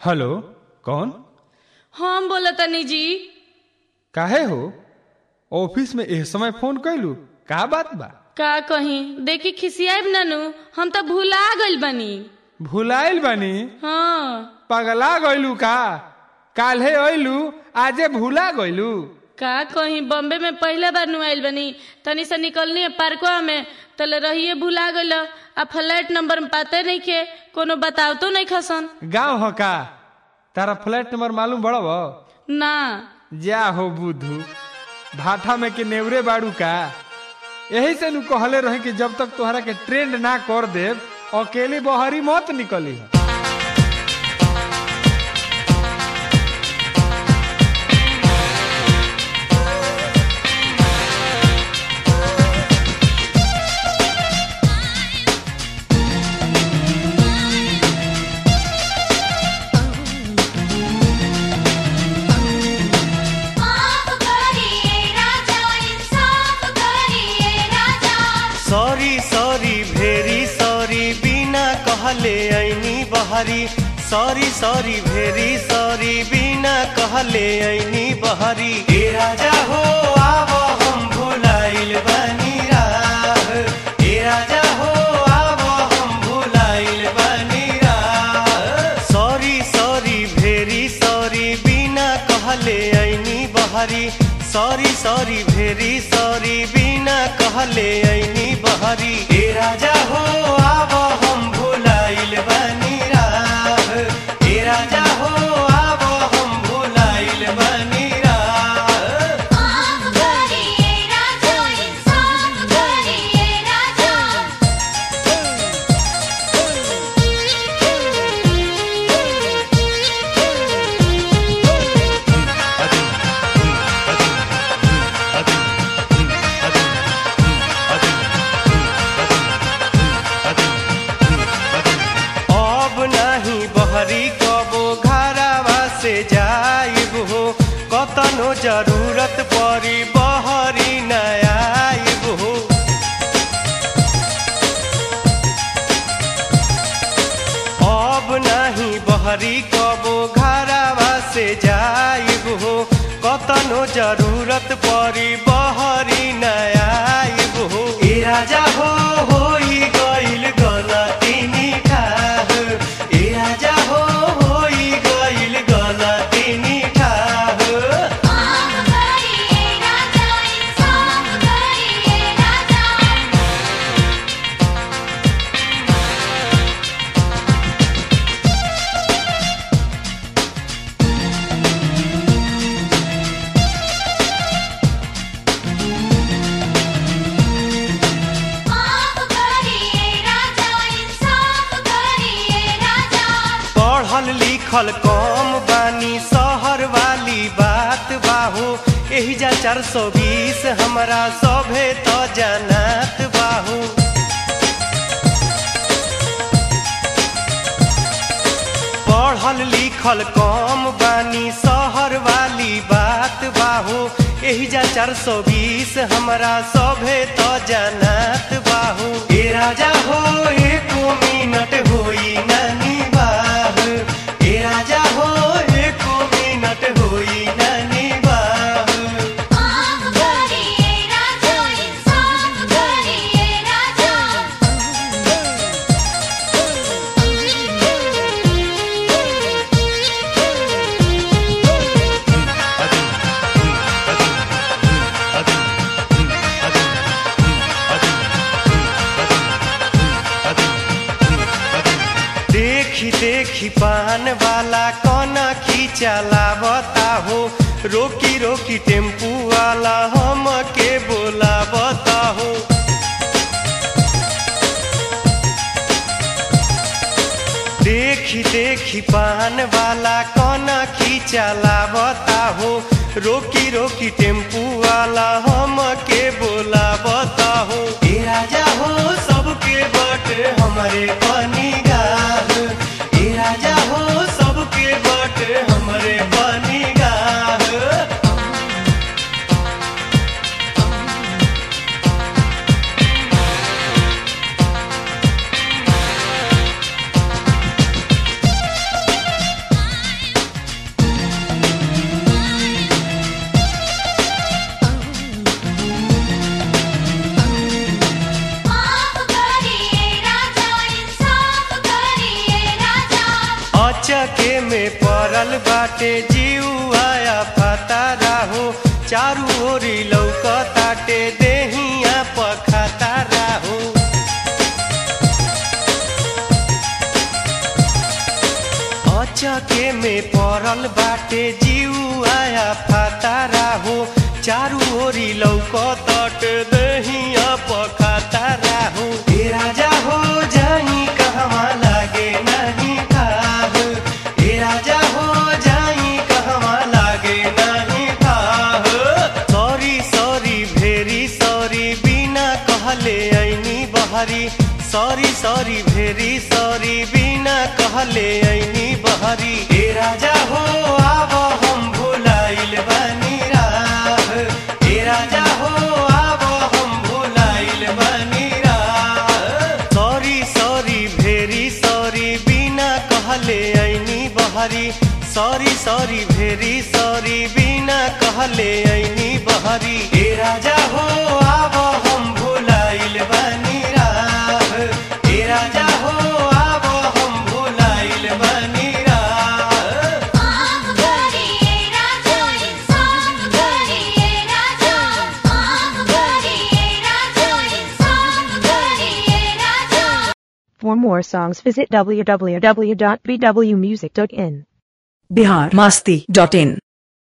Hello कौन हम बोलतनी जी काहे हो ऑफिस में एह समय फोन कैलू का बात बा का कहीं देखी खिसियाब नानू हम तो भुला गइल बनी भुलाइल बानी हाँ पगला गइलू का काल्हे अइलू आजे भुला गइलू का कहीं बॉम्बे में पहले बार नु आइल बनी तनी से निकलनी है पार्कवा में तले रहिए भुला गइल आ फ्लैट नंबर में पाते नहीं के कोनो बताव तो नहीं खसन गाँव हो का तारा फ्लैट नंबर मालूम बड़ब ना जा हो बुधू भाठा में के नेवरे बाड़ू का यही से नु कहले रहे कि जब तक तोहरा के ट्रेंड ना कर देव अकेली बहरी मत निकली माफ करिए राजा इंसाफ करिए राजा सॉरी सॉरी भेरी सॉरी बिना कहले ऐनी बहरी सॉरी सॉरी भेरी सॉरी बिना कहले ऐनी बहरी ए राजा हो आव हम भुलाइल बनी राह ए राजा हो आव हम भुलाइल बनी राह सॉरी सॉरी भेरी सॉरी बिना कहले ऐनी बहरी सॉरी सॉरी भेरी सॉरी बिना कहले ऐनी बहरी ए राजा हो आव हम भुलाइल बनी राह ए राजा हो आव हम भुलाइल बनी राह माफ करिए राजा इंसाफ करिए राजा अब नाही बहरी कबो घरावा से जाइब हो कतनो जरूरत परी बहरी न आइब हो अब नाही बहरी कबो घरावा से जाइब हो कतनो जरूरत परी बहरी न आइब हो ए राजा हो होई गइल गलती निठाह ए राजा हो होई गइल गलती निठाह माफ करिए राजा इंसाफ करिए राजा माफ करिए राजा इंसाफ करिए राजा पढ़ल लिखल कम बानी शहर वाली बात बाहू एही जा चार सौ बीस हमरा सभे तो जानत बाहू पढ़ल लिखल कम बानी शहर वाली बात बाहू एही जा चार सौ बीस हमरा सभे तो जानत बाहू ए राजा हो एको मिनट होई नानी बाह ए राजा हो एको मिनट होई नानी बाह माफ करिए राजा इंसाफ करिए राजा देखी देखी पान वाला कौना खींचलावता हो रोकी रोकी टेम्पू वाला हम के बोलावता हो देखी देखी पान वाला कौना खींचलावता हो रोकी रोकी टेम्पू वाला हम के बोलावता हो ए राजा हो सबके बट हमारे पानी गाल ए राजा हो सबके बट हमारे पानी गाल अचके में पड़ल बाटे जीव आया पता राहो चारू ओरी लौकताटे देहिया पखाता राहो अचके में पड़ल बाटे जीव आया फाता राहो चारू ओरी लौकत दहिया पखाता राहो ए राजा हो जाई कहवा लागे नहीं खाह ए राजा हो जाई कहवा लागे नहीं खाह सॉरी सॉरी भेरी सॉरी बिना कहले ऐनी बहरी सॉरी सॉरी भेरी सॉरी बिना कहले ऐनी बहरी ए राजा हो आब हम भुलाइल बानी राह ए राजा हो आब हम भुलाइल बानी राह सॉरी सॉरी भेरी सॉरी बिना कहले ऐनी बहरी सॉरी सॉरी भेरी सॉरी बिना कहले ऐनी बहरी ए राजा हो आब हम भुलाइल बानी राह ए राजा हो आब हम भुलाइल बानी राह माफ करिए राजा इंसाफ करिए राजा माफ करिए राजा इंसाफ करिए राजा For more songs visit www.bwmusic.in. Bihar Masti dot in